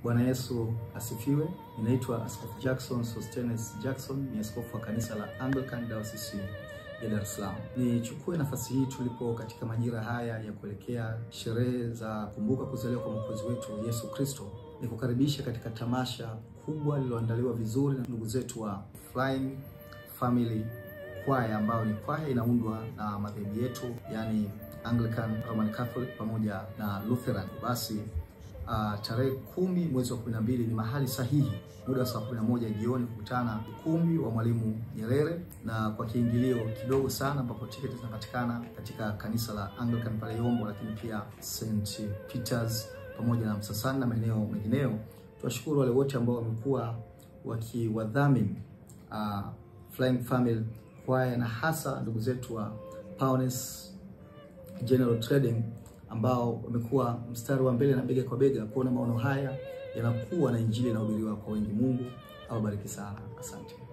Bwana Yesu asifiwe. Ninaitwa Askofu Jackson Sostenes Jackson, ni askofu wa kanisa la Anglican Diocese ya Dar es Salaam. Nichukue nafasi hii tulipo katika majira haya ya kuelekea sherehe za kumbuka kuzaliwa kwa Mwokozi wetu Yesu Kristo, nikukaribisha katika tamasha kubwa lililoandaliwa vizuri na ndugu zetu wa Flying Family kwaya ambayo ni kwaya inaundwa na madhehebu yetu yani Anglican, Roman Catholic pamoja na Lutheran. Basi uh, tarehe kumi mwezi wa kumi na mbili ni mahali sahihi, muda wa saa kumi na moja jioni kukutana ukumbi wa Mwalimu Nyerere, na kwa kiingilio kidogo sana, ambapo tiketi zinapatikana katika kanisa la Anglican pale Yombo, lakini pia St Peters pamoja na Msasani na maeneo mengineyo. Tuwashukuru wale wote ambao wamekuwa wakiwadhamini uh, Flying Family kwaya na hasa ndugu zetu wa Pioneers General Trading ambao wamekuwa mstari wa mbele na bega kwa bega kuona maono haya yanakuwa na injili inahubiriwa kwa wengi. Mungu awabariki sana, asante.